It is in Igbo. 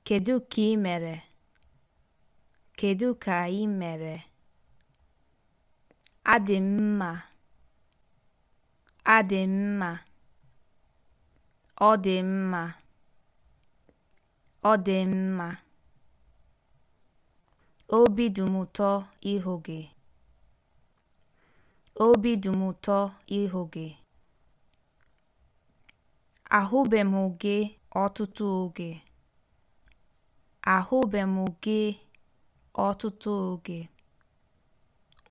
Kedu ka ị mere? Kedu ka ị mere? Adị m mma. Adị m mma. Ọ dị mma. Ọ dị mma. Obi dị m ụtọ ịhụ gị. Obi dị m ụtọ ịhụ gị. Ahụbeghị m gị ọtụtụ oge. Ahụbeghị m gị ọtụtụ oge.